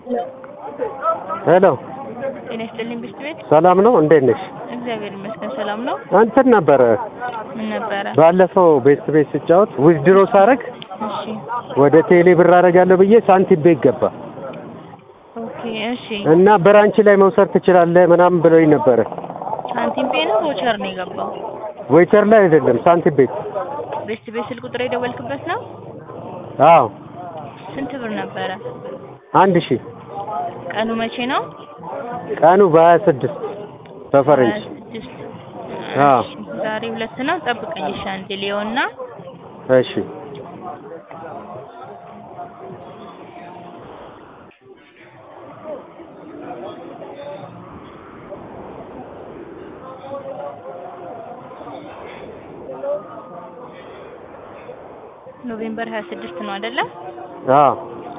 ሄሎ ጤና ይስጥልኝ ብስት ቤት ሰላም ነው? እንዴት ነሽ? እግዚአብሔር ይመስገን ሰላም ነው። እንትን ነበረ ምን ነበረ? ባለፈው ቤት ቤት ስጫወት ዊዝድሮ ሳረግ እሺ ወደ ቴሌ ብር አደርጋለሁ ብዬ ሳንቲም ቤት ገባ ኦኬ እሺ። እና ብራንች ላይ መውሰድ ትችላለህ ምናምን ብለውኝ ነበረ። ሳንቲም ፔ ነው ቮቸር ነው የገባው? ዌይተር ላይ አይደለም ሳንቲም ቤት። ቤስት ቤት ስልክ ቁጥር የደወልክበት ነው? አዎ ስንት ብር ነበረ? አንድ ሺህ ቀኑ መቼ ነው? ቀኑ በሀያ ስድስት በፈረንጅ ስድስት አዎ። ዛሬ ሁለት ነው። ጠብቀኝ እሺ አንዴ ሊዮና እሺ ኖቬምበር 26 ነው አይደለ? አዎ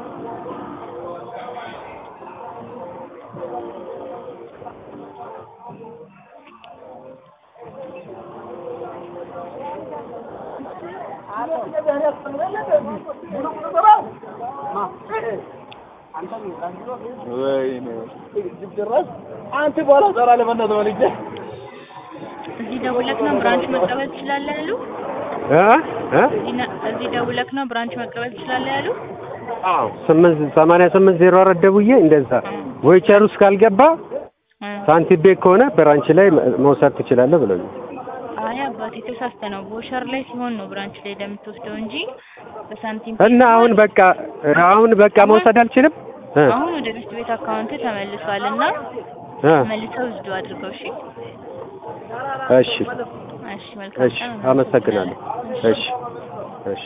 አንተ በኋላ ዛራ ለመናት ወልጄ እዚህ ደውለክ ነው ብራንች መቀበል ትችላለህ ያሉ? እ እ እዚህ ነ- እዚህ ደውለክ ነው ብራንች መቀበል ትችላለህ ያሉ? አዎ ስምንት ሰማንያ ስምንት ዜሮ አራት ደውዬ እንደዛ ዌይቸር ውስጥ ካልገባ እ ሳንቲም ቤት ከሆነ ብራንች ላይ መውሰድ ትችላለህ ብለውኝ አይ አባቴ ተሳስተ ነው። ቦሸር ላይ ሲሆን ነው ብራንች ላይ እንደምትወስደው እንጂ በሳንቲም እና አሁን በቃ አሁን በቃ መውሰድ አልችልም እ አሁን ወደ ቤስት ቤት አካውንት ተመልሷል እና እ መልሰው ውስዱ አድርገው። እሺ እሺ እሺ፣ መልካም እሺ ቀን። አመሰግናለሁ እሺ